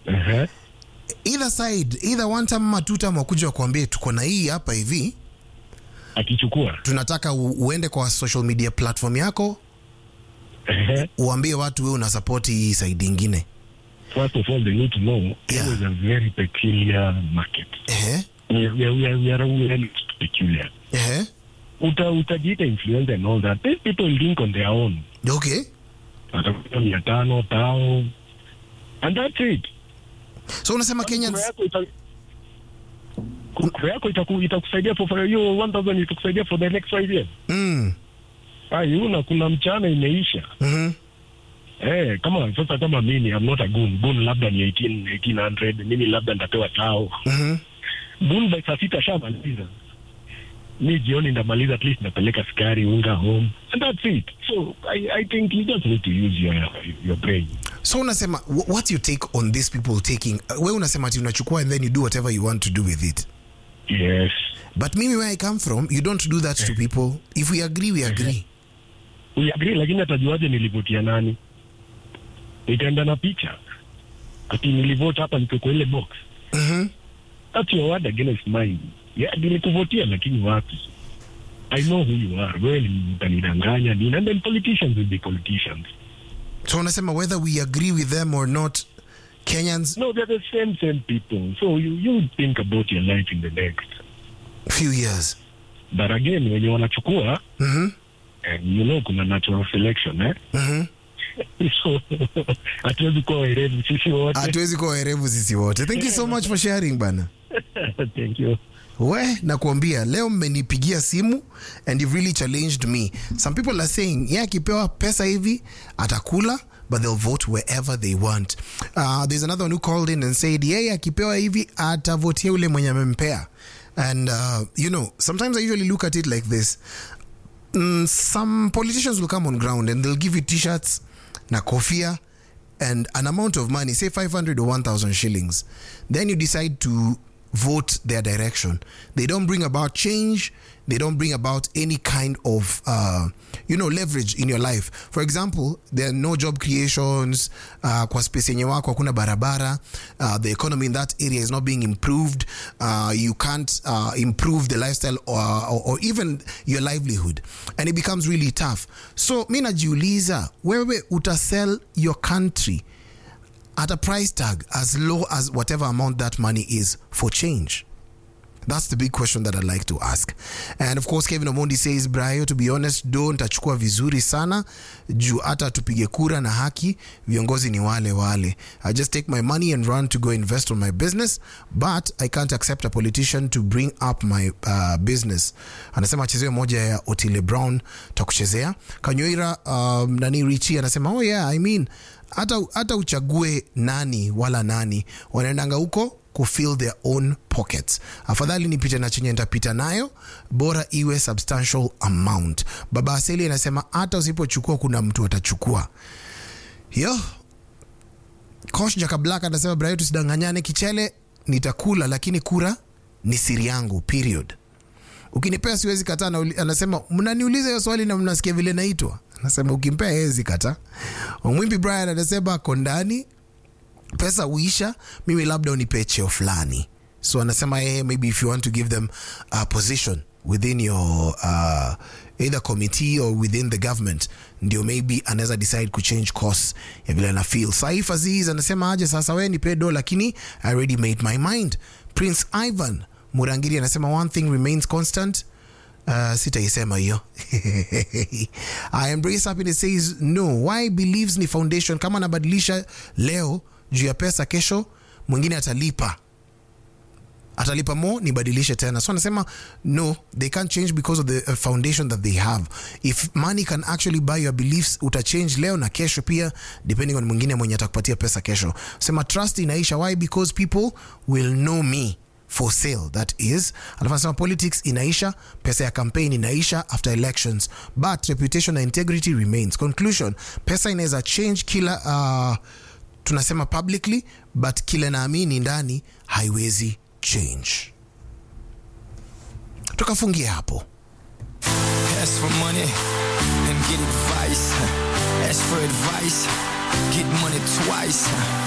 Ehe. either side either one time ama two time wakuja wakuambie tuko na hii hapa hivi akichukua tunataka u, uende kwa social media platform yako Ehe. uambie watu wewe una support hii side ingine first of all they need to know Yeah. Kenya is a very peculiar market ehe we, we, we, are- we are really peculiar ehe uta utajiita influencer and all that these people think on their own okay watakuta mia tano tao and that's it so unasema Kura Kenyans yako ita- kura yako itaku- itakusaidia for for hiyo 1000 itakusaidia for the next five years mm. ai una kuna mchana imeisha mhm Eh, kama sasa kama mimi I'm not a goon. Goon labda ni 18 1800, mimi labda nitapewa tao. mhm Goon by saa sita shamaliza. Mi jioni ndamaliza at least napeleka sukari, unga home. And that's it. So I, I think you just need to use your your brain. so unasema wh- what's your take on these people taking uh, we unasema ati unachukua and then you do whatever you want to do with it Yes. but mimi where i come from you don't do that to people if we agree we agree We agree lakini atajuaje nilivotia nani? Nitaenda na picha. Ati nilivote hapa niko kwa ile box. mhm That's your word against mine. Yeah, nilikuvotia lakini wapi? I know who you are. Wewe ni utanidanganya nini? And then politicians will be politicians. so unasema whether we agree with them or not Kenyans No, they're the same same people. So you you think about your life in the next. few years But again, wenye wanachukua mhm and you know kuna natural selection eh? mhm so hatuwezi kuwa werevu sisi wote. hatuwezi kuwa werevu sisi wote thank you so much for sharing bana Thank you. we nakuambia leo mmenipigia simu and you've really challenged me some people are saying ye akipewa pesa hivi atakula but they'll vote wherever they want uh, there's another one who called in and said yeye akipewa hivi atavotia ule mwenye amempea and uh, you know sometimes i usually look at it like this mm, some politicians will come on ground and they'll give you t-shirts na kofia and an amount of money say 500 or 1000 shillings then you decide to vote their direction they don't bring about change they don't bring about any kind of uh, you know leverage in your life for example there are no job creations uh, kwa space yenye wako hakuna barabara uh, the economy in that area is not being improved uh, you can't uh, improve the lifestyle or, or, or even your livelihood and it becomes really tough so mi najiuliza wewe utasell your country at a price tag as low as whatever amount that money is for change? That's the big question that I'd like to ask. And of course, Kevin Omondi says, Brayo, to be honest, do ntachukua vizuri sana juu hata tupige kura na haki, viongozi ni wale wale. I just take my money and run to go invest on my business, but I can't accept a politician to bring up my uh, business. Anasema achezewe moja ya Otile Brown, takuchezea. Kanywira um, nani Richi anasema, oh yeah, I mean, hata, hata uchague nani wala nani, wanaendanga huko kufill their own pockets afadhali nipite na chenye nitapita nayo bora iwe substantial amount baba aseli anasema hata usipochukua kuna mtu atachukua yo kosh jakablak anasema brayo tusidanganyane kichele nitakula lakini kura ni siri yangu period ukinipea siwezi kataa na uli- anasema mnaniuliza hiyo swali na mnasikia vile naitwa anasema ukimpea hezi kata mwimbi brian anasema ako ndani pesa uisha mimi labda unipe cheo fulani so anasema yeye maybe if you want to give them a position within your uh, either committee or within the government ndio maybe anaweza decide kuchange course ya vile ana feel saif aziz anasema aje sasa we nipe do lakini i already made my mind prince ivan murangiri anasema one thing remains constant Uh, sitaisema hiyo I embrace happiness says no why believes ni foundation kama anabadilisha leo juu ya pesa kesho mwingine atalipa atalipa mo nibadilishe tena so anasema no they can't change because of the uh, foundation that they have if money can actually buy your beliefs utachange leo na kesho pia depending on mwingine mwenye atakupatia pesa kesho sema trust inaisha why because people will know me for sale that is alafu anasema politics inaisha pesa ya campaign inaisha after elections but reputation and integrity remains conclusion pesa inaweza change kila uh, tunasema publicly but kile naamini ndani haiwezi change tukafungia hapo Ask for money and get advice. Ask for advice, get money twice.